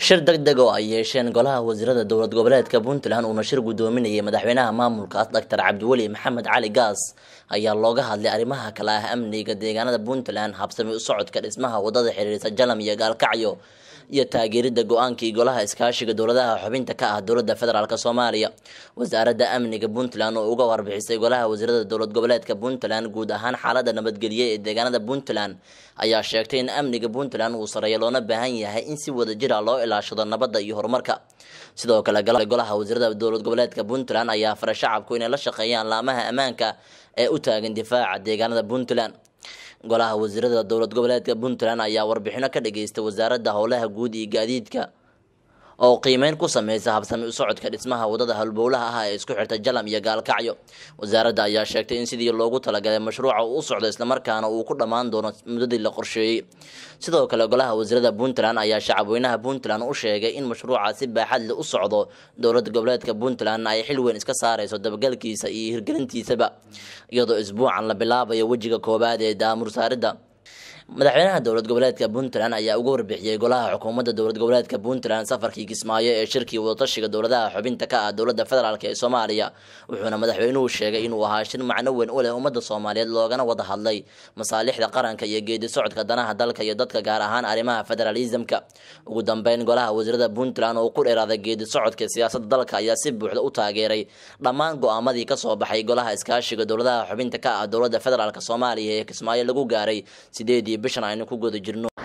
shir deg deg oo ay yeesheen golaha wasiirada dowlad goboleedka puntland uuna shir guddoominayay madaxweynaha maamulkaas doctor cabdiweli maxamed cali gaas ayaa looga hadlay arrimaha kale ah amniga deegaanada puntland habsami u socodka dhismaha wadada xiriirisa jalam iyo gaalkacyo iyo taageerida go-aankii golaha iskaashiga dowladaha xubinta ka ah dowlada federaalk soomaaliya wasaaradda amniga puntland oo uga warbixisay golaha wasiirada dowlad goboleedka puntland guud ahaan xaalada nabadgelye ee deegaanada puntland ayaa sheegtay in amniga puntland uu sareeyo loona baahan yahay in si wada jira loo ilaashado nabadda iyo horumarka sidoo kale golaha wasiirada dowlad goboleedka puntland ayaa faray shacabku inay la shaqeeyaan laamaha ammaanka ee u taagan difaaca deegaanada puntland golaha wasiirada dowlad goboleedka puntland ayaa warbixino ka dhageystay wasaaradda howlaha guud iyo gaadiidka oo qiimeyn ku sameysa habsami u socodka dhismaha wadada halbowlaha ah ee isku xirta jalam iyo gaalkacyo wasaaradda ayaa sheegtay in sidii loogu talagalay mashruuca uu u socdo islamarkaana uu ku dhammaan doono muddadii la qorsheeyey sidoo kale golaha wasiirada puntland ayaa shacabweynaha puntland u sheegay in mashruuca si baaxadle u socdo dowlad goboleedka puntlandna ay xil weyn iska saareyso dabagalkiisa iyo hirgelintiisaba iyadoo isbuucan la bilaabayo wejiga koowaad ee daamur saaridda madaxweynaha dowlad goboleedka puntland ayaa uga warbixiyey golaha xukuumadda dowlad goboleedka puntland safarkii kismaayo ee shirkii wadatashiga dowladaha xubinta ka ah dowlada federaalk ee soomaaliya wuxuuna madaxweynuhu sheegay inuu ahaa shir macno weyn u leh ummadda soomaaliyeed loogana wada hadlay masaalixda qaranka iyo geedi socodka danaha dalka iyo dadka gaar ahaan arrimaha federaalisamka ugu dambeyn golaha wasiirada puntland oo ku dheeraaday geedi socodka siyaasadda dalka ayaa si buuxda u taageeray dhammaan go-aamadii kasoo baxay golaha iskaashiga dowladaha xubinta ka ah dowlada federaalk soomaaliya ee kismaayo lagu gaaray sideedii bishan aynu ku guda jirno